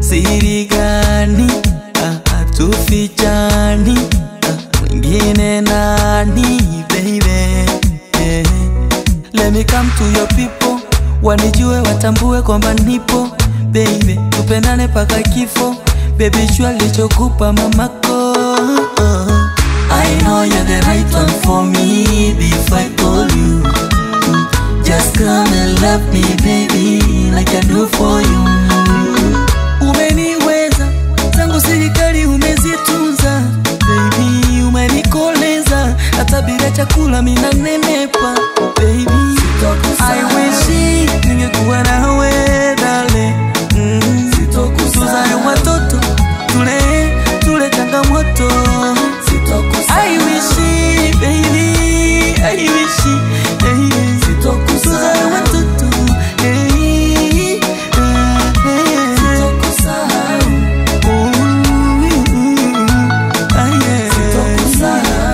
siri gani ah, hatufichani ah, mwingine nani baby eh. Let me come to your people wanijue watambue kwamba nipo baby tupendane paka kifo baby shua lichokupa mamako I know you're the right one for me if I call you Just come and love me baby like I do for you Umeniweza zangu serikali umezitunza baby umenikoleza hata bila chakula mina nenepa baby I wish ningekuwa nawe dale mm. tuzae watoto tule tule changamoto I wish baby I wish hey, tuzae watoto hey, eh, eh. Ooh, ah, yeah.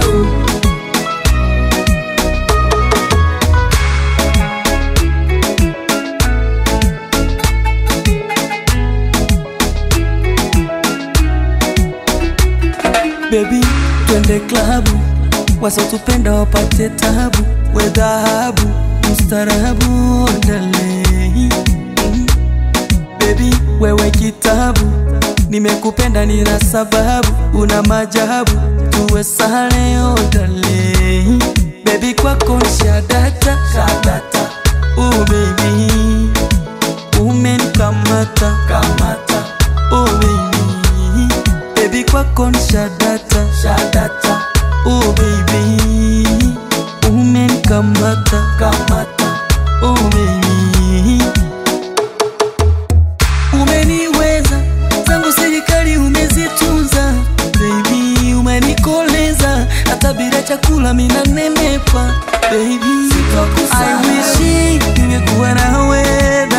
Baby, twende klabu, wasotupenda wapate tabu, we dhahabu, mstarabu, ondale mm. Baby, wewe kitabu, nimekupenda nina sababu, una majabu, tuwe sale, ondale Baby, kwako nshadata, shadata, oh baby, umenikamata, kamata, oh baby, baby kwako nshadata, shadata, oh baby, umenikamata, kamata, oh baby, umeniweza zangu serikali umezitunza baby, umenikoleza hata bila chakula mina nenepa baby, I wish ningekuwa nawe